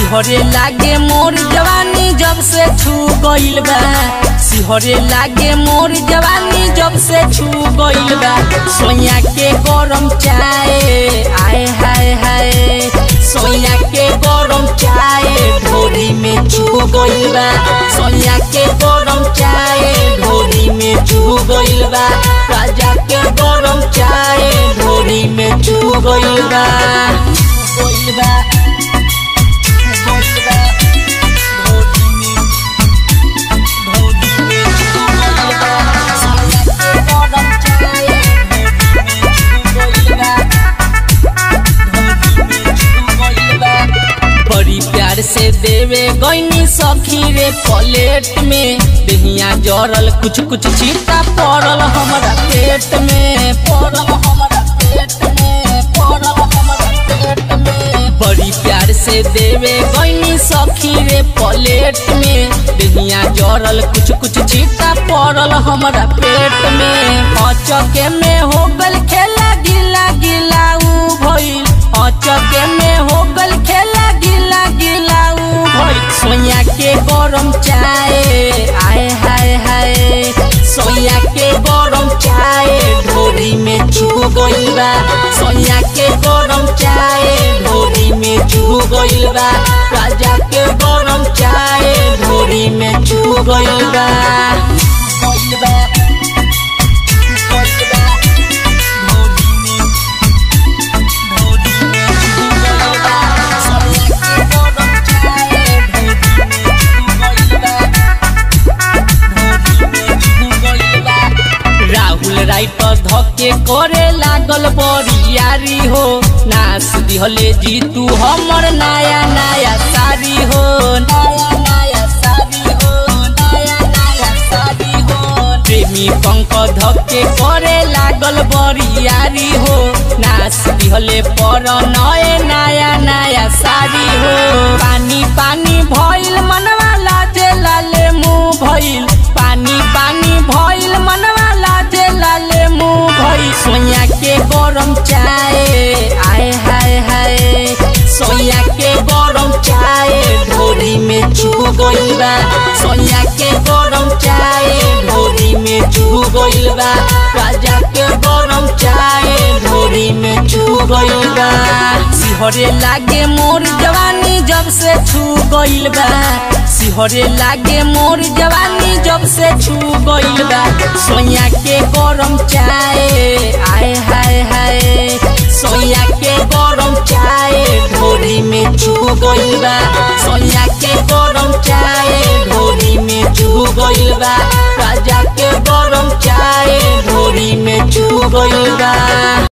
सिहरे लागे मोर जवानी जब से छू गइल बा सिहरे लागे मोर जवानी जब से छू गइल बा सोया के गरम चाय आए हाय हाय सोया के गरम चाय ढोरी में छू गइल बा सोया के गरम चाय ढोरी में छू गइल बा राजा के गरम चाय ढोरी में छू गइल बा गइल बा बड़ी प्यार से देवे गईनी सखी रे प्लेट में दहिया जरल कुछ कुछ छीटा पड़ल हमारा पेट में पड़ल हमारा पेट में पड़ल हमारा पेट में बड़ी प्यार से देवे गईनी सखी रे प्लेट में दहिया जरल कुछ कुछ छीटा पड़ल हमारा पेट में अचके में हो गल खेला गिला गिला उ भइल अचके में हो गल खेला गिला गिला उ भइल सोया के गरम चाय आए हाय हाय सोया के गरम चाय ढोरी में छू गइल बा सोया के गरम चाय ढोरी में छू गइल बा राजा के गरम चाय ढोरी में छू गइल बा गइल बा गइल बा ढोरी में ढोरी में छू गइल बा सोया के गरम चाय ढोरी में छू गइल बा राहुल राइटर धके करे लागल बरियारी हो नास दिहले जीतू हमर नया नया सारी हो नया नया सारी हो नया नया सारी हो प्रेमी पंक धके करे लागल बरियारी हो नास दिहले पर नए नया नया सारी हो पानी पानी भइल मनवा लाजे लाले मुँह भइल पानी पानी भइल मनवा लाजे लाले मुँह भइल सोया के गरम चाय आए हाय हाय सोया के गरम चाय ढोरी में छू गइल बा सोया के गरम चाय ढोरी में छू गइल बा राजा के गरम चाय ढोरी में छू गइल बा सिहरे लागे मोर जवानी जब से छू गइल बा सिहरे लागे मोर जवानी जब से छू गइल बा सोया के गरम चाय आए हाय हाय सोया के गरम चाय ढोरी में छू गइल बा सोया के गरम चाय ढोरी में छू गइल बा राजा के गरम चाय ढोरी में छू गइल बा